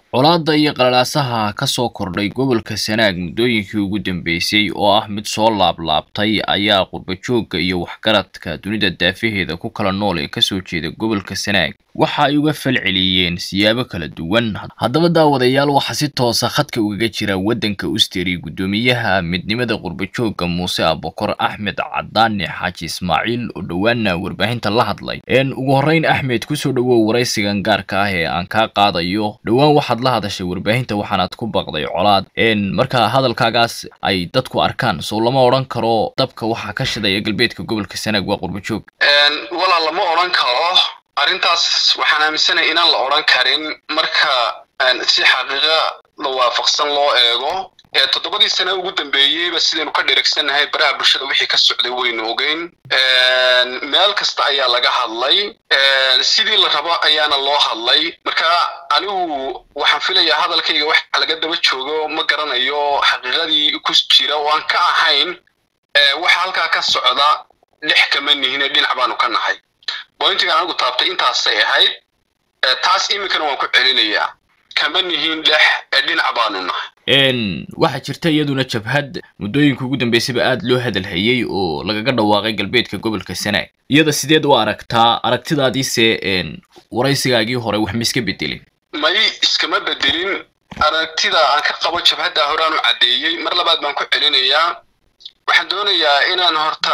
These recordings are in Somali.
colaadda iyo qalalaasaha ka soo kordhay gobolka sanaag muddooyinkii ugu dambeysay oo ah mid soo laablaabtay ayaa qurbajoogga iyo waxgaradka dunida daafaheeda ku kala nool ee kasoo jeeda gobolka sanaag waxa ay uga falceliyeen siyaabo kala duwan haddaba daawadayaal waxaa si toosa khadka ugaga jira waddanka usteri guddoomiyaha midnimada qurbajoogga muuse abokor axmed cadaane xaaji ismaaciil oo dhowaana warbaahinta la hadlay ugu horreyn axmed kusoo dhawow waraysigan gaarka ah ee aan kaa qaadayo dhowaan waxaad la hadashay warbaahinta waxaanaad ku baqday colaad marka hadalkaagaas ay dadku arkaan soo lama odhan karo dabka waxaa ka shidaya galbeedka gobolka sanaag waa qurbajoog walaa lama odhan karo arrintaas waxaan aaminsanaya inaan la odhan karin marka si xaqiiqa la waafaqsan loo eego toddobadii sane ugu dambeeyeyba sidaynu ka dhirigsannahay baraha bulshada wixii ka socday waynu ogeyn meel kasta ayaa laga hadlay sidii la rabo ayaana loo hadlay marka anigu waxaan filayaa hadalkayga wax laga daba joogo ma garanayo xaqiiqadii ku jira oo aan ka ahayn waxa halkaa ka socda dhex kama nihine dhinac baanu ka nahay bointigan anigu taabtay intaasay ahayd taas iminkana waan ku celinayaa kama nihin dhex dhinac baanu nahay waxaa jirta iyaduna jabhad muddooyinka ugu dambeysayba aada loo hadalhayey oo lagaga dhawaaqay galbeedka gobolka sanaag iyada sideed u aragtaa aragtidaadiise waraysigaagii hore wax ma iska bedelin may iskama bedelin aragtida aan ka qabo jabhadda horaan u caddeeyey mar labaad baan ku celinayaa waxaan doonayaa inaan horta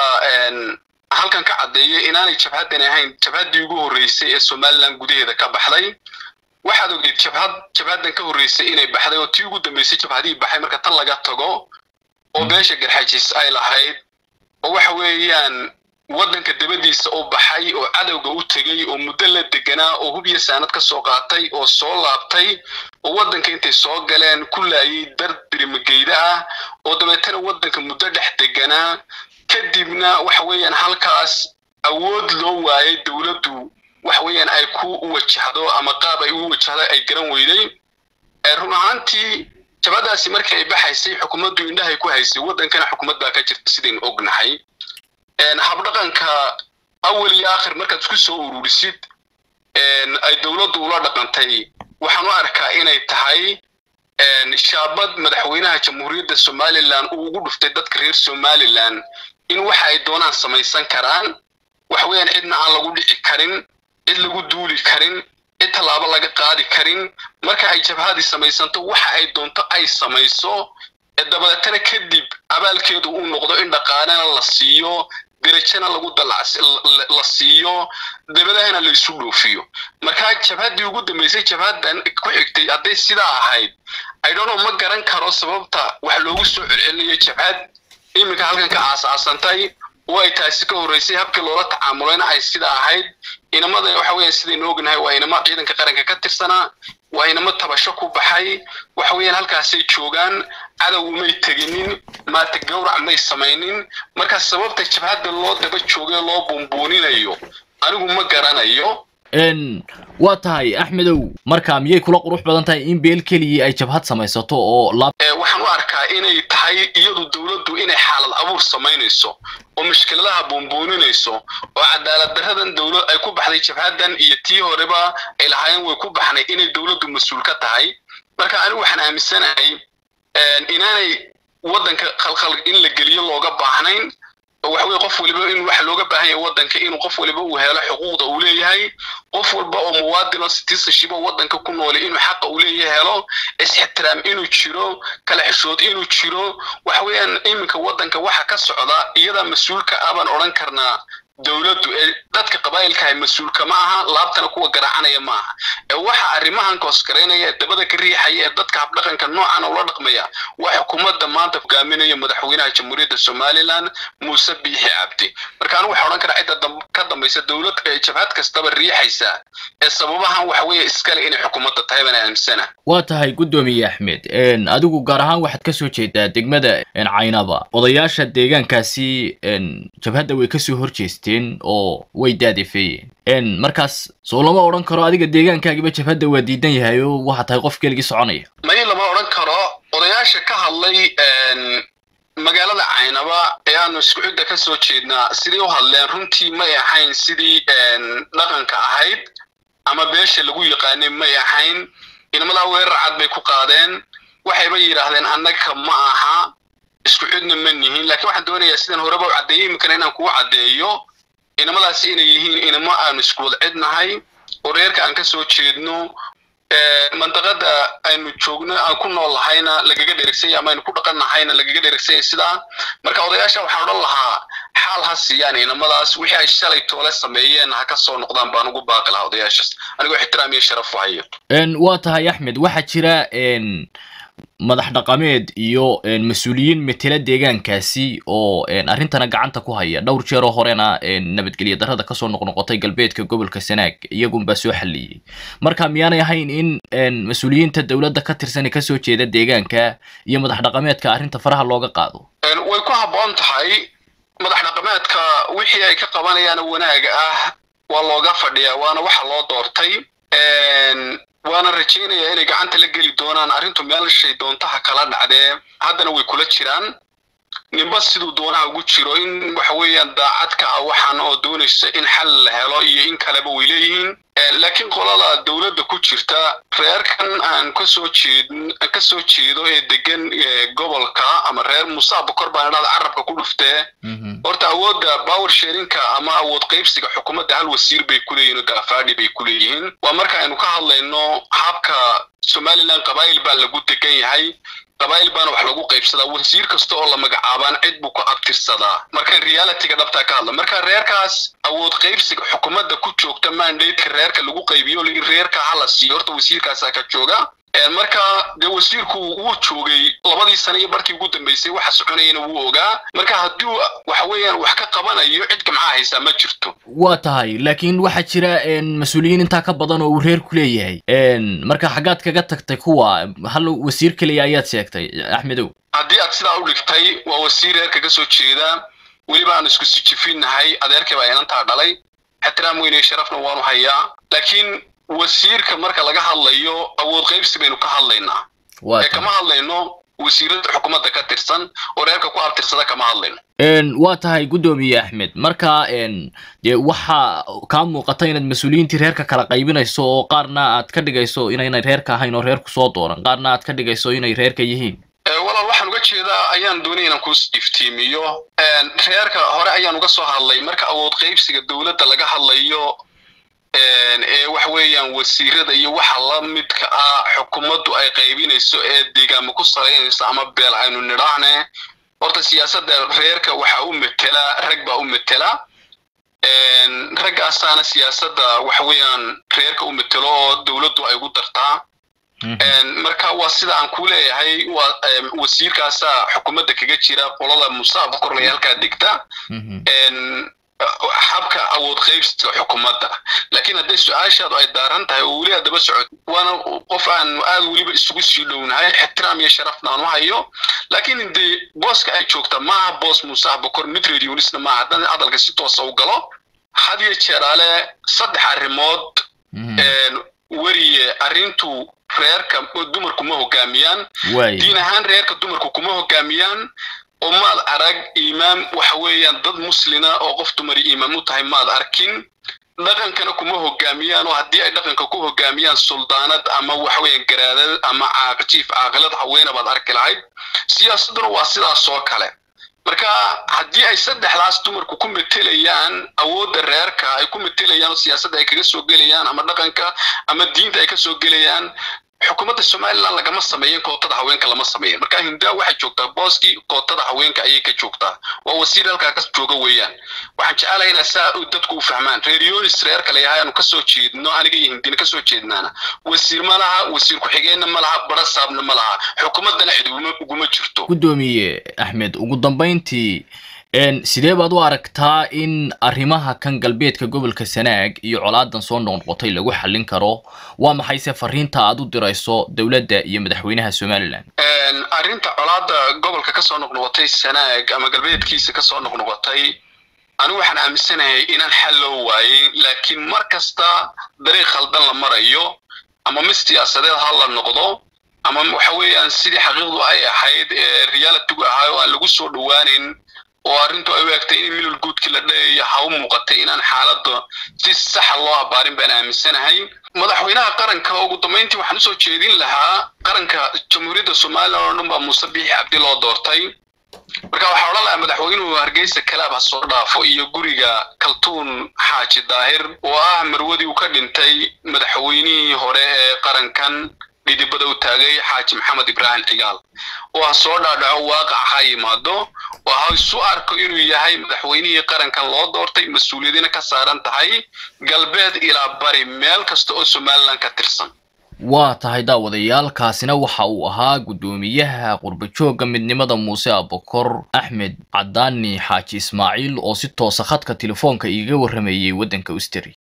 halkan ka caddeeyo inaanay jabhaddan ahayn jabhaddii ugu horreysay ee somalilan gudaheeda ka baxday waxaad ogeyd jabhad jabhaddan ka horreysay inay baxday oo tii ugu dambeysay jabhadihii baxay marka tan laga tago oo beesha garxajis ay lahayd oo waxa weeyaan waddanka dabadiisa u baxay oo cadowga u tegey oo muddo la deganaa oo hubyo saanad ka soo qaatay oo soo laabtay oo waddanka intay soo galeen ku laayay dar dirimageyda ah oo dabeetana waddanka muddo dhex deganaa kadibna waxa weeyaan halkaas awood loo waayay dowladdu waxa weeyaan ay ku wajahdo ama qaab ay u wajahdo ay garan weyday run ahaantii jabadaasi markii ay baxaysay xukuumaddu indhahay ku haysay waddankana xukuumad baa ka jirta sidaynu ognahay habdhaqanka awal iyo aakhir markaad isku soo ururisid ay dowladdu ula dhaqantay waxaan u arkaa inay tahay shaabad madaxweynaha jamhuuriyadda somalilan uu ugu dhuftay dadka reer somalilan in waxa ay doonaan samaysan karaan waxa weeyaan cidna aan lagu dhici karin cid lagu duuli karin cid tallaabo laga qaadi karin marka ay jabhadii samaysanto waxa ay doonto ay samayso dabadeetana kadib abaalkeedu uu noqdo in dhaqaalena la siiyo derajana lagu dalac la siiyo dabadahana la isu dhoofiyo marka jabhaddii ugu dambeysay jabhaddan ku xigtay hadday sidaa ahayd idhono ma garan karo sababta wax loogu soo celcelinayo jabhad iminka halkan ka aasaasantay oo ay taasi ka horreysay habkii loola tacaamulayna ay sida ahayd inamada waxa weeyaan sidaynu ognahay waa inamo ciidanka qaranka ka tirsanaa waa inamo tabasho ku baxay waxa weeyaan halkaasay joogaan cadow umay teginin maata gawrac may samaynin marka sababta jabhadda loo daba joogay loo buunbuuninayo anigu ma garanayo waa tahay axmedow marka miyay kula qurux badan tahay in beel keligii ay jabhad samaysato oo waxaan u arkaa inay tahay iyadu dowladdu inay xaalad abuur samaynayso oo mushkiladaha buunbuuninayso oo cadaalad daradan dowlad ay ku baxday jabhaddan iyo tii horeba ay lahaayeen way ku baxnay inay dowladdu mas-uul ka tahay marka anigu waxaan aaminsanahay inaanay waddanka khalkhal in la geliyo looga baahnayn waxa weye qof waliba in waxa looga baahan yahay waddanka inuu qof waliba uu helo xuquuqda uu leeyahay qof walba oo muwaadino citizenship waddanka ku noolay inuu xaqa uu leeyahay helo is-ixtiraam inuu jiro kala xishood inuu jiro waxa weeyaan iminka waddanka waxa ka socda iyadaa mas-uulka ah baan odhan karnaa dowladdu ee dadka qabaa'ilkahay mas-uulka ma aha laabtana kuwa garaacanaya ma aha ee waxa arrimahan koosgaraynaya ee dabada ka riixaya ee dadka habdhaqanka noocan ula dhaqmaya waa xukuumadda maanta hogaaminaya madaxweynaha jamhuuriyadda somalilan muuse biixi cabdi marka anigu waxaa odhan karaa cidda ka dambaysa dowlad jabhad kastaba riixaysa ee sababahan waxa weeye iskale inay xukuumadda tahay baan aaminsana waa tahay guddoomiye axmed adigu gaar ahaan waxaad kasoo jeedaa degmada caynaba odayaasha deegaankaasi jabhadda way kasoo horjeesteen oo way daadefeeyeen markaas soo lama odhan karo adiga deegaankaagiba jabhadda waa diidan yahay oo waxaa tahay qof keligii soconaya may lama odhan karo odayaasha ka hadlay magaalada caynaba ee aanu isku cidda ka soo jeednaa sidii u hadleen runtii may ahayn sidii dhaqanka ahayd ama beesha lagu yaqaanay may ahayn inamadaa weerar cad bay ku qaadeen waxayba yidhaahdeen annaga ma aha isku cidna ma nihin laakiin waxaan doonayaa sidan horeba u caddeeyey iminkana inaan kugu caddeeyo inamadaasi inay yihiin inamo aanu isku wada cidnahay oo reerka aan ka soo jeedno mandaqada aynu joogno aan ku nool lahayna lagaga dheregsanya ama aynu ku dhaqan nahayna lagaga dheregsanya sidaa marka odayaasha waxaan odhan lahaa xaal ha siiyaan inamadaas wixii ay shalay toole sameeyeen ha ka soo noqdaan baan ugu baaqi lahaa odayaashaas anigoo ixtiraam iyo sharaf u hayo waa tahay axmed waxaa jira madax dhaqameed iyo mas-uuliyiin metela deegaankaasi oo arrintana gacanta ku haya dhowr jeeroo horena nabadgelyo darrada kasoo noqnoqotay galbeedka gobolka sanaag iyagunbaa soo xalliyey marka miyaanay ahayn in mas-uuliyiinta dowladda ka tirsan ee kasoo jeeda deegaanka iyo madax dhaqameedka arrinta faraha looga qaado way ku habboon tahay madax dhaqameedka wixii ay ka qabanayaan wanaag ah waa looga fadhiyaa waana waxa loo doortay waana rajaynayaa inay gacanta la geli doonaan arrintu meelshay doontaha kala dhacdee haddana way kula jiraan ninba siduu doonaha ugu jiro in waxa weeyaan daacad ka ah waxaan oo doonaysa in xal la helo iyo in kaleba way leeyihiin laakiin qolada dowladda ku jirta reerkan aan kasoo jeed ka soo jeedo ee degan gobolka ama reer musa bokor baan idhahda carabka ku dhuftee horta awoodda power sharinka ama awood qaybsiga xukuumadda hal wasiir bay ku leeyihin oo gaafaadhi bay ku leeyihiin waa marka aynu ka hadlayno habka somaliland qabaa'il baa lagu degan yahay qabaa'il baana wax lagu qaybsadaa wasiir kasta oo la magacaabaan cid buu ku abtirsadaa markaan realityga dhabtaa ka hadla marka reerkaas awood qaybsiga xukuumadda ku joogta mandateka reerka lagu qaybiyo reerka hala siiyo horta wasiirkaasaa ka jooga marka dee wasiirku wuu joogay labadii sane iyo barkii ugu dambeysay waxa soconayana wuu ogaa marka hadduu waxa weeyaan wax ka qabanayo cid gamcaha haysaa ma jirto waa tahay laakiin waxaa jira mas-uuliyiin intaa ka badan oo uu reer ku leeyahay marka xaggaad kaga tagtay kuwa hal wasiir keliya ayaad sheegtay axmedow haddii aad sidaa u dhigtay waa wasiir reerka ka soo jeeda weliba aan isku sijifinnahay adeerkay baa inantaa dhalay ixtiraam weyne sharafna waanu hayaa laakiin wasiirka marka laga hadlayo awood qaybsi baynu ka hadlaynaa ee kama hadlayno wasiirada xukuumadda ka tirsan oo reerka ku abtirsada kama hadlayno waa tahay guddoomiye axmed marka dee waxaa kaa muuqata inaad mas-uuliyiintii reerka kala qaybinayso oo qaarna aad ka dhigayso inaynay reerka ahayn oo reerku soo dooran qaarna aad ka dhigayso inay reerka yihiin walaal waxaan uga jeedaa ayaan doonaya inaan ku iftiimiyo reerka hore ayaan uga soo hadlay marka awood qaybsiga dowladda laga hadlayo ee waxa weeyaan wasiirada iyo waxa la midka ah xukuumaddu ay qaybinayso ee deegaamo ku salaynayso ama beel aynu nidhaahne horta siyaasadda reerka waxaa u metela rag baa u metela raggaasaana siyaasadda waxa weeyaan reerka u metelo oo dowladdu ay ugu dartaa marka waa sida aan ku leeyahay waa wasiirkaasaa xukuumadda kaga jira qolada musa bokorlay halkaa degta habka awood qaybsiga xukuumadda laakiin hadday su-aashaadu ay daaran tahay oo weli haddaba socod waana qof aan aad weliba isugu sii dhownahay ixtiraam iyo sharafna aan u hayo laakiin dee booska ay joogta maaha boos muuse bokor mid radionisna maaha haddana hadalka si toosa u galo had iyo jeeraale saddex arrimood weriye arrintu reerka dumarku ma hogaamiyaan diin ahaan reerka dumarku kuma hogaamiyaan oo maad arag imaam waxa weeyaan dad muslina oo qof dumari imaam u tahay maad arkin dhaqankana kuma hogaamiyaan oo haddii ay dhaqanka ku hogaamiyaan suldaanad ama waxa weeyaan garaadad ama jiif caaqilad haweena baad arki lahayd siyaasadduna waa sidaas oo kale marka haddii ay saddexdaas dumarku ku metelayaan awoodda reerka ay ku metelayaan oo siyaasadda ay kaga soo gelayaan ama dhaqanka ama diinta ay ka soo gelayaan xukuumadda somaliland lagama sameeyin kootada haweenka lama sameeyin marka hindaa waxay joogtaa booskii kootada haweenka ayay ka joogtaa waa wasiir halkaa ka jooga weeyaan waxaan jecelahay inaa saa dadku u fahmaan reeryonis reerka layahay aanu kasoo jeedno aniga iyo hindina kasoo jeednaana wasiir ma laha wasiir ku-xigeenna ma laha barasaabna ma laha xukuumaddana cid uguma jirto guddoomiye axmed ugu dambayntii sidee baad u aragtaa in arrimaha kan galbeedka gobolka sanaag iyo colaadan soo noqnoqotay lagu xallin karo waa maxayse fariinta aad u dirayso dowladda iyo madaxweynaha somaliland arrinta colaada gobolka kasoo noqnoqotay sanaag ama galbeedkiisa kasoo noqnoqotay anigu waxaan aaminsanahay inaan xal loo waayin laakiin mar kasta dariiq khaldan la marayo ama mid siyaasadeed ha la noqdo ama waxa weeyaan sidii xaqiiqdu ay ahayd ee realitygu ahaa oo aan lagu soo dhowaanin oo arrintu ay u egtay in milol guudkii la dhayayo ha u muuqatay inaan xaaladda si saxa loo abaarin baan aaminsanahay madaxweynaha qaranka ugu dambeyntii waxaan usoo jeedin lahaa qaranka jamhuuriyadda somalilan oo dhan baa muuse biixi cabdi loo doortay marka waxaa odhan lahaa madaxweynuhu hargeysa kalaab ha soo dhaafo iyo guriga kaltuun xaaji daahir oo ah marwadii uu ka dhintay madaxweynihii hore ee qarankan dhidibada u taagay xaaji maxamed ibraahim cigaal oo ha soo dhaadhaco waaqac ha yimaado oo ha isu arko inuu yahay madaxweynihii qarankan loo doortay mas-uuliyadina ka saaran tahay galbeed ilaa bari meel kasta oo somalilan ka tirsan waa tahay daawadayaal kaasina waxa uu ahaa guddoomiyaha qurbajoogga midnimada muuse abokor axmed cadaani xaaji ismaaciil oo si toosa khadka telefoonka iiga warrameeyey waddanka usteri